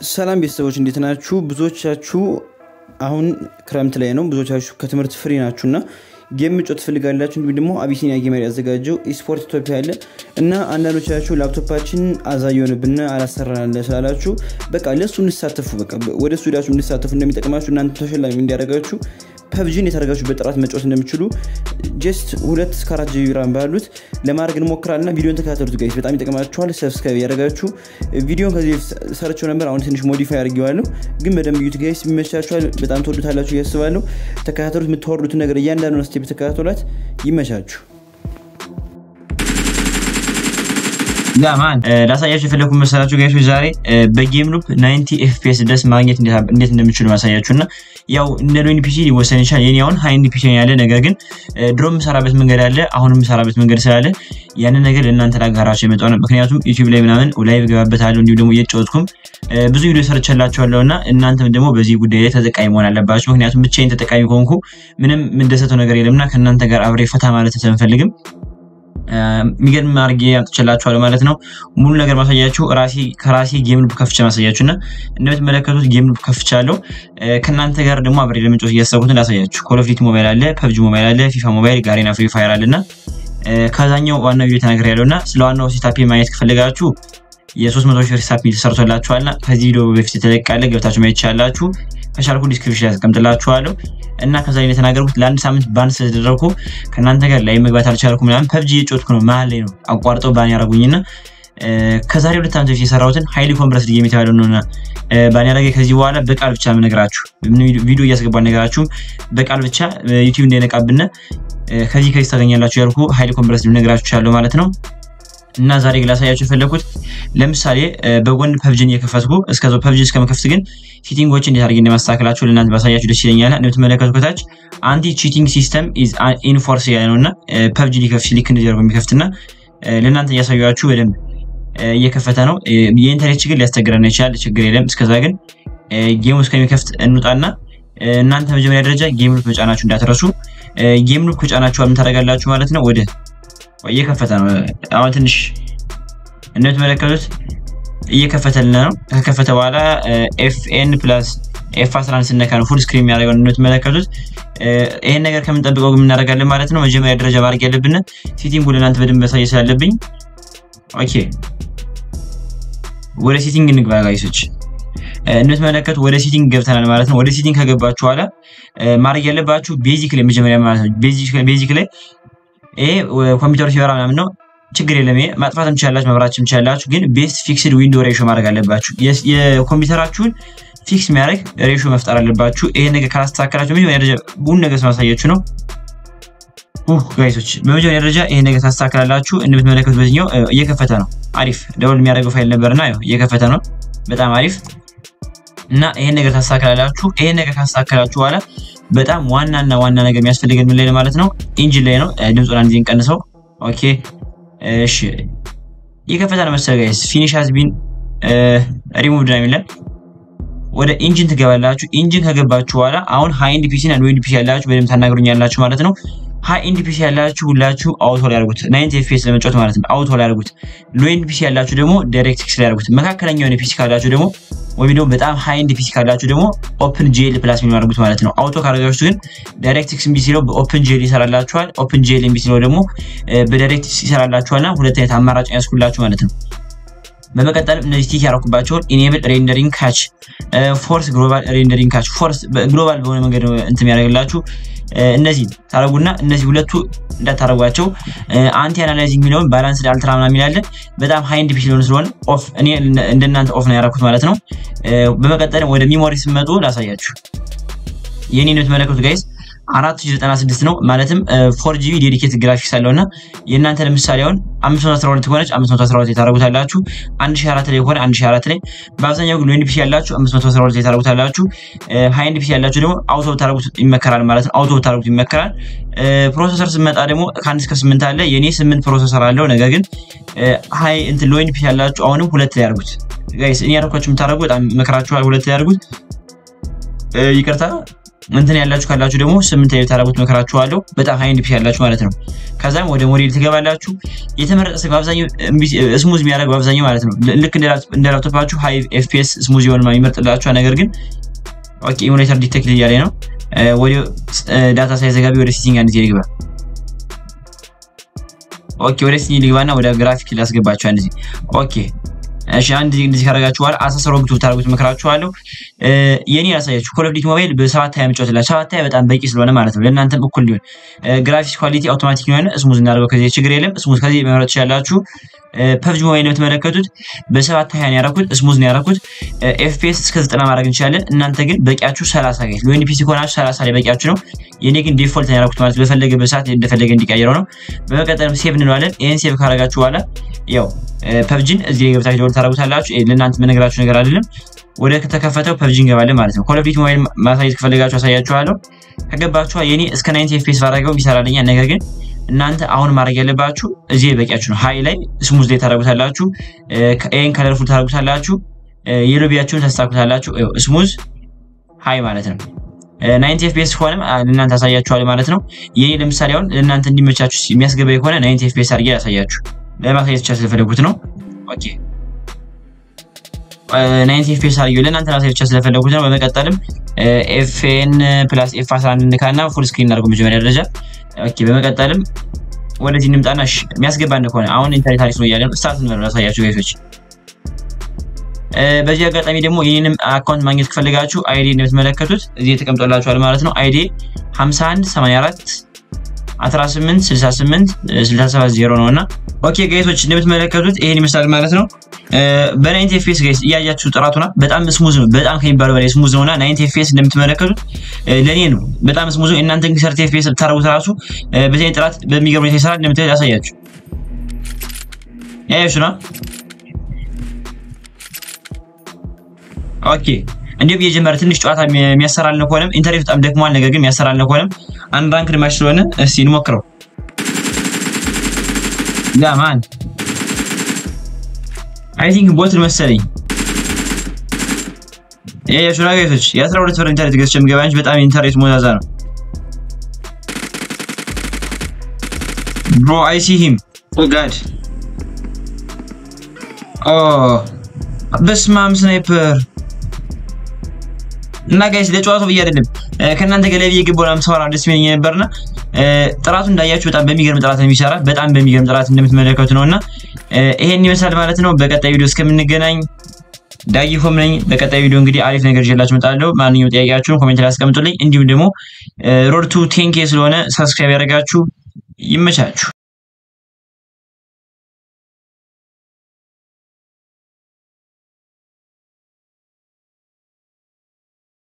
ሰላም ቤተሰቦች እንዴት ናችሁ? ብዙዎቻችሁ አሁን ክረምት ላይ ነው። ብዙዎቻችሁ ከትምህርት ፍሪ ናችሁ እና ጌም መጫወት ትፈልጋላችሁ። እንዲሁም ደግሞ አቢሲኒያ ጌመር ያዘጋጀው ኢስፖርት ኢትዮጵያ አለ እና አንዳንዶቻችሁ ላፕቶፓችን አዛ የሆንብን አላሰራናለ ስላላችሁ በቃ ለእሱ እንሳተፉ በቃ ወደ እሱ ሄዳችሁ እንድሳተፉ እንደሚጠቅማችሁ እናንተ ተሸላሚ እንዲያደርጋችሁ ፐብጂን የተረጋችሁ በጥራት መጫወት እንደሚችሉ ጀስት ሁለት እስከ አራት ጂቢ ራም ባሉት ለማድረግ እንሞክራልና ቪዲዮን ተከታተሉት ጋይስ፣ በጣም ይጠቅማችኋል። ሰብስክራይብ ያደረጋችሁ ቪዲዮን ከዚህ ሰርቸው ነበር፣ አሁን ትንሽ ሞዲፋይ አድርጌዋለሁ፣ ግን በደንብ ዩት ጋይስ፣ ይመቻችኋል። በጣም ተወዱታላችሁ እያስባለሁ። ተከታተሉት። የምታወርዱትን ነገር እያንዳንዱ ስቴፕ ተከታተሏት። ይመቻችሁ። ጋማን ላሳያችሁ የፈለኩ መሰላችሁ ጋይሶች ዛሬ በጌም ሉፕ 90 ኤፍፒኤስ ድረስ ማግኘት እንዴት እንደምችሉ ማሳያችሁ እና ያው እንደ ሎኒ ፒሲ ሊወሰን ይችላል። የኔ አሁን ሃይንድ ፒሲ ያለ ነገር ግን ድሮ የምሰራበት መንገድ አለ፣ አሁን የምሰራበት መንገድ ስላለ ያንን ነገር ለእናንተ ላጋራቸው የመጣው ነው። ምክንያቱም ዩቲዩብ ላይ ምናምን ላይቭ ገባበታለሁ እንዲሁም ደግሞ እየጫወትኩም ብዙ ቪዲዮ ሰርቼላችኋለሁ እና እናንተም ደግሞ በዚህ ጉዳይ ላይ ተጠቃሚ መሆን አለባችሁ። ምክንያቱም ብቻዬን ተጠቃሚ ከሆንኩ ምንም የምደሰተው ነገር የለምና ከእናንተ ጋር አብሬ ፈታ ማለት ስለምፈልግም የሚገርም አድርጌ አምጥቼላችኋለሁ ማለት ነው። ሙሉ ነገር ማሳያችሁ ከራሴ ጌም ሉፕ ከፍቼ ማሳያችሁ እና እንደምትመለከቱት ጌም ሉፕ ከፍቻለሁ። ከእናንተ ጋር ደግሞ አብሬ ለመጫወት እያሰብኩትን ላሳያችሁ። ኮል ኦፍ ዲቲ ሞባይል አለ፣ ፐብጂ ሞባይል አለ፣ ፊፋ ሞባይል፣ ጋሬና ፍሪ ፋየር አለ እና ከዛኛው ዋናው ቪዲዮ ተናገር ያለው እና ስለ ዋናው ሴታፔ ማየት ከፈለጋችሁ የ300 ሺህ ሪሳፕ ተሰርቶላችኋልና ከዚህ ቪዲዮ በፊት የተለቃለ ገብታችሁ ማየት ይቻላችሁ። ከቻልኩ ዲስክሪፕሽን ያስቀምጥላችኋለሁ እና ከዛ ላይ የተናገርኩት ለአንድ ሳምንት ባን ስለተደረግኩ ከእናንተ ጋር ላይ መግባት አልቻልኩ ምናምን ፐብጂ እየጮትኩ ነው መሀል ላይ ነው አቋርጠው ባን ያደረጉኝና ከዛሬ ሁለት ዓመት በፊት የሰራሁትን ሃይሊ ኮምፕረስድ ጌም የተባለው ነውና ባን ያደረገ ከዚህ በኋላ በቃል ብቻ የምነግራችሁ ቪዲዮ እያስገባ ነገራችሁም በቃል ብቻ ዩቲዩብ እንዳይነቃብን ከዚህ ከዚህ ታገኛላችሁ ያልኩ ሃይሊ ኮምፕረስድ ልነግራችሁ ቻለሁ ማለት ነው። እና ዛሬ ላሳያችሁ የፈለኩት ለምሳሌ በጎን ፐብጅን እየከፈትኩ እስከዛው ፐብጅን እስከመከፍት ግን ቺቲንጎችን እንዴት አድርጌ እንደማስተካከላችሁ ለእናንተ ባሳያችሁ ደስ ይለኛል። እንደምትመለከቱ ከታች አንቲ ቺቲንግ ሲስተም ኢዝ ኢንፎርስ ያለ ነው እና ፐብጂ ሊከፍት ልክ እንደዚህ አድርጎ የሚከፍትና ለእናንተ እያሳያችሁ በደንብ እየከፈተ ነው። የኢንተርኔት ችግር ሊያስቸግረን ይችላል፣ ችግር የለም። እስከዛ ግን ጌሙ እስከሚከፍት እንውጣና እናንተ መጀመሪያ ደረጃ ጌም ሉፕ መጫናችሁ እንዳትረሱ። ጌም ሉፕ ከጫናችሁ ምን ታደርጋላችሁ ማለት ነው ወደ እየከፈተ ነው። አሁን ትንሽ እንደምትመለከቱት እየከፈተልን ነው። ከከፈተ በኋላ ኤፍኤን ፕላስ ኤፍ 11 ስነካ ነው ፉል ስክሪን የሚያደርገው እንደምትመለከቱት። ይሄን ነገር ከምንጠብቀው ግን እናደርጋለን ማለት ነው። መጀመሪያ ደረጃ ማድረግ ያለብን ሴቲንጉ ለእናንተ በደንብ መሳየ ስላለብኝ፣ ኦኬ ወደ ሴቲንግ እንግባ ጋይሶች። እንደምትመለከቱ ወደ ሴቲንግ ገብተናል ማለት ነው። ወደ ሴቲንግ ከገባችሁ በኋላ ማድረግ ያለባችሁ ቤዚክ ላይ መጀመሪያ ማለት ነው ቤዚክ ላይ ይሄ ኮምፒውተሩ ሲበራ ምናምን ነው፣ ችግር የለም። ይሄ ማጥፋት ትችላላችሁ፣ መብራት ትችላላችሁ። ግን ቤስት ፊክስድ ዊንዶ ሬሾ ማድረግ አለባችሁ። የኮምፒውተራችሁን ፊክስ የሚያደርግ ሬሾ መፍጠር አለባችሁ። ይሄ ነገር ካላስተካከላችሁ መጀመሪያ ደረጃ ቡን ነገር ማሳያችሁ ነው ጋይሶች። በመጀመሪያ ደረጃ ይሄ ነገር ታስተካከላላችሁ። እንደምትመለከቱት በዚህኛው እየከፈተ ነው። አሪፍ ደውል የሚያደርገው ፋይል ነበርና እየከፈተ ነው። በጣም አሪፍ እና ይሄን ነገር ታስተካከላላችሁ። ይሄን ነገር ካስተካከላችሁ በኋላ በጣም ዋናና ዋና ነገር የሚያስፈልገን ምን ላይ ነው ማለት ነው? ኢንጂን ላይ ነው። ድምፁን አንድ ጊዜ እንቀንሰው። ኦኬ እሺ፣ ይከፈታል መሰለህ ጋይስ። ፊኒሽ ሃዝ ቢን ሪሙቭድ ነው የሚለን። ወደ ኢንጂን ትገባላችሁ። ኢንጂን ከገባችሁ በኋላ አሁን ሃይ ኤንድ ፒሲ እና ሎ ኤንድ ፒሲ ያላችሁ በደንብ ታናግሩኛላችሁ ማለት ነው። ሃይ ኤንድ ፒሲ ያላችሁ ሁላችሁ አውቶ ላይ ያርጉት፣ 90 ኤፍፒኤስ ለመጫወት ማለት ነው። አውቶ ላይ ያርጉት። ሎ ኤንድ ፒሲ ያላችሁ ደግሞ ዳይሬክትክስ ላይ ያርጉት። መካከለኛ የሆነ ፒሲ ካላችሁ ደግሞ ወይም ደግሞ በጣም ሃይ ኤንድ ፒሲ ካላችሁ ደግሞ ኦፕን ጄል ፕላስ የሚለው አድርጉት ማለት ነው። አውቶ ካደረጋችሁ ግን ዳይሬክትክስ እምቢ ሲለው በኦፕን ጄል ይሰራላችኋል። ኦፕን ጄል እምቢ ሲለው ደግሞ በዳይሬክትክስ ይሰራላችኋልና ሁለት አይነት አማራጭ ያስኩላችሁ ማለት ነው። በመቀጠልም እነዚህ ቲክ ያደረኩባቸውን ኢኔብል ሬንደሪንግ ካች፣ ፎርስ ግሎባል ሬንደሪንግ ካች፣ ፎርስ ግሎባል በሆነ መንገድ እንትን ያደርግላችሁ እነዚህ ታረጉና እነዚህ ሁለቱ እንዳታረጓቸው። አንቲ አናላይዚንግ የሚለውን ባላንስ አልትራ ምናምን የሚላለ በጣም ሃይ ኤንድ ፒሲ ሊሆን ስለሆነ ኦፍ እኔ እንደናንተ ኦፍ ነው ያደረኩት ማለት ነው። በመቀጠልም ወደ ሚሞሪ ስመጡ ላሳያችሁ። የኔ ነው የምትመለከቱት ጋይስ 496 ነው ማለትም ፎር ጂቢ ዴዲኬት ግራፊክስ አለው እና የእናንተ ለምሳሌ አሁን 512 ከሆነች 512 የታረጉታላችሁ 1004 ላይ ከሆነ 1004 ላይ በአብዛኛው ግን ሎንድ ፒሲ ያላችሁ 512 የታረጉታላችሁ ሃይንድ ፒሲ ያላችሁ ደግሞ አውቶ ታረጉት ይመከራል ማለት ነው። አውቶ ታረጉት ይመከራል። ፕሮሰሰር ስመጣ ደግሞ ከአንድ እስከ ስምንት አለ። የኔ ስምንት ፕሮሰሰር አለው። ነገር ግን ሃይ እንትን ሎንድ ፒሲ ያላችሁ አሁንም ሁለት ላይ ያርጉት ጋይስ። እኔ ያደረኳችሁ የምታደርጉ በጣም መከራችኋል። ሁለት ላይ ያርጉት። ይቅርታ እንትን ያላችሁ ካላችሁ ደግሞ ስምንት ላይ ታረጉት መከራችኋለሁ። በጣም ሃይ ኤንድ ፒሲ ያላችሁ ማለት ነው። ከዛም ወደ ሞዴል ትገባላችሁ። የተመረጠ ስልክ በአብዛኛው ስሙዝ የሚያደርግ በአብዛኛው ማለት ነው። ልክ እንደ ላፕቶፓችሁ ሃይ ኤፍፒኤስ ስሙዝ የሆነ ይመርጥላችኋል። ነገር ግን ኦኬ ኢሙሌተር ዲቴክት እያለ ነው። ወደ ዳታ ሳይዘጋቢ ወደ ሴቲንግ አንድ ጊዜ ልግባ። ኦኬ ወደ ሴቲንግ ልግባና ወደ ግራፊክ ላስገባችሁ አንድ ጊዜ ኦኬ እሺ አንድ ጊዜ እንደዚህ ካረጋችኋል አሳሰሮ ብቱ ታርጉት መከራችኋለሁ። የኔ ያሳያችሁ ኮል ኦፍ ዲቲ ሞባይል በሰባት ሀያ መጫወትላችሁ ሰባት ሀያ በጣም በቂ ስለሆነ ማለት ነው። ለእናንተም እኩል ሊሆን ግራፊክስ ኳሊቲ አውቶማቲክ የሆነ ስሙዝ እናደርገው ከዚህ ችግር የለም። ስሙዝ ከዚህ መምረጥ ትችላላችሁ። ፐብጂ ሞባይል የምትመለከቱት በሰባት ሀያ ነው ያደረኩት፣ ስሙዝ ነው ያደረኩት። ኤፍፒኤስ እስከ ዘጠና ማድረግ እንችላለን። እናንተ ግን በቂያችሁ ሰላሳ ጋይስ ለወይን ፒሲ ከሆናችሁ ሰላሳ ላይ በቂያችሁ ነው። የኔ ግን ዲፎልት ነው ያደረኩት ማለት በፈለገበት ሰዓት እንደፈለገ እንዲቀይረው ነው። በመቀጠልም ሴቭ እንለዋለን። ይህን ሴቭ ካረጋችሁ በኋላ ያው ፐብጂን እዚህ ገብታችሁ ደወል ታደረጉታላችሁ። ለእናንተ መነግራችሁ ነገር አይደለም። ወደ ከተከፈተው ፐብጂ እንገባለን ማለት ነው። ኮል ኦፍ ዲቲ ሞባይል ማሳየት ከፈለጋችሁ አሳያችኋለሁ። ከገባችኋ የኔ እስከ ናይንቲ ኤፍፒኤስ ባረገው ይሰራልኛል። ነገር ግን እናንተ አሁን ማድረግ ያለባችሁ እዚህ በቂያችሁ ነው። ሀይ ላይ ስሙዝ ላይ ታደረጉታላችሁ። ይህን ከለርፉል ታደረጉታላችሁ። የሎቢያችሁን ታስታኩታላችሁ። ስሙዝ ሀይ ማለት ነው። ናይንቲ ኤፍፒኤስ ከሆነም ለእናንተ አሳያችኋል ማለት ነው። የኔ ለምሳሌ አሁን ለእናንተ እንዲመቻችሁ የሚያስገባ ከሆነ ናይንቲ ኤፍፒኤስ አድርጌ ያሳያችሁ ለማሳየት ብቻ ስለፈለጉት ነው። ኦኬ ናይንቲ ኤፍፒኤስ አድርጌ ለእናንተ ማሳየት ብቻ ስለፈለጉት ነው። በመቀጠልም ኤፍኤን ፕላስ ኤፍ 11 እንካና ፉል ስክሪን እናድርገው መጀመሪያ ደረጃ ኦኬ በመቀጠልም ወደዚህ እንምጣና የሚያስገባን ከሆነ አሁን ኢንተርኔት አሪፍ ነው እያለ ስታርት ነው ያሳያችሁ ጋይሶች። በዚህ አጋጣሚ ደግሞ ይህንም አካውንት ማግኘት ከፈለጋችሁ አይዲ እንደምትመለከቱት እዚህ ተቀምጦላችኋል ማለት ነው። አይዲ 51 84 18 68 67 0 ነው እና ኦኬ ጋይሶች እንደምትመለከቱት ይሄን ይመስላል ማለት ነው። በናይንቲ ኤፍፒኤስ ጋይስ እያያችሁ ጥራቱና በጣም ስሙዝ ነው። በጣም ከሚባለው በላይ ስሙዝ ነውና ናይንቲ ኤፍፒኤስ እንደምትመለከቱት ለእኔ ነው በጣም ስሙዝ ነው። እናንተ ግን ሰርቲ ኤፍፒኤስ ብታረጉት ራሱ በዚህ ጥራት በሚገርም ሁኔታ ይሰራል። እንደምታዩት ያሳያችሁ ያያችሁ ነው። ኦኬ እንዲሁም እየጀመረ ትንሽ ጨዋታ የሚያሰራልን ከሆነም ኢንተርኔት በጣም ደክሟል። ነገር ግን የሚያሰራልን ከሆነም አንድ ራንክ ማች ስለሆነ እስቲ እንሞክረው። ጋማን አይ ቲንክ ቦት መሰለኝ። ይሄ የሹራ ጋይሶች የአስራ ሁለት ብር ኢንተርኔት ገዝቼ የምገባ እንጂ በጣም ኢንተርኔት ሞዛዛ ነው። ብሮ አይ ሲ ሂም ኦ ጋድ ኦ በስማም ስናይፐር እና ጋይስ ለጨዋታው ብዬ አይደለም ከእናንተ ጋር ላይ ብዬ ግቦና ምሰራ ደስ ይለኝ ነበርና ጥራቱ እንዳያችሁ በጣም በሚገርም ጥራት ነው የሚሰራ። በጣም በሚገርም ጥራት እንደምትመለከቱ ነው እና ይሄን ይመስላል ማለት ነው። በቀጣይ ቪዲዮ እስከምንገናኝ ዳጊ ሆም ነኝ። በቀጣይ ቪዲዮ እንግዲህ አሪፍ ነገር ይዤላችሁ እመጣለሁ። ማንኛውም ጥያቄያችሁን ኮሜንት ላይ አስቀምጡልኝ። እንዲሁም ደግሞ ሮድ ቱ ቴንኬ ስለሆነ ሰብስክራይብ ያደረጋችሁ ይመቻችሁ።